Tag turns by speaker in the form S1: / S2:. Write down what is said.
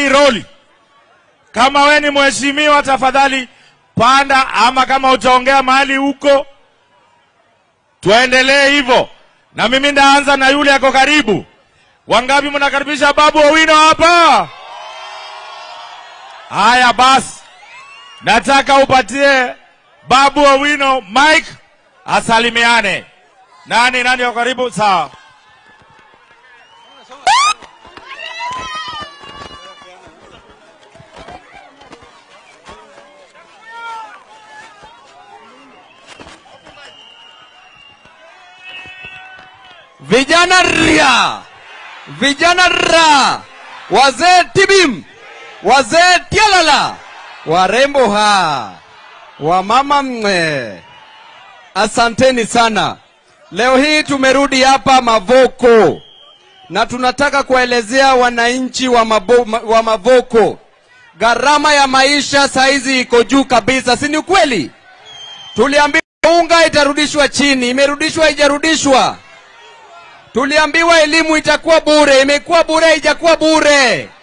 S1: hii roli. Kama we ni mheshimiwa, tafadhali panda, ama kama utaongea mahali huko, tuendelee hivyo. Na mimi ndaanza na yule ako karibu. Wangapi mnakaribisha Babu Owino hapa? Haya basi, nataka upatie Babu Owino Mike asalimiane. Nani nani wako karibu? Sawa.
S2: Vijana ria, vijana ra, wazee tibim, wazee tialala, warembo ha, wamama mwe. Asanteni sana. Leo hii tumerudi hapa Mavoko na tunataka kuwaelezea wananchi wa, mabo, ma- wa Mavoko gharama ya maisha saizi iko juu kabisa, si ni ukweli? Tuliambiwa unga itarudishwa chini, imerudishwa haijarudishwa? Tuliambiwa elimu itakuwa bure, imekuwa bure, haijakuwa bure?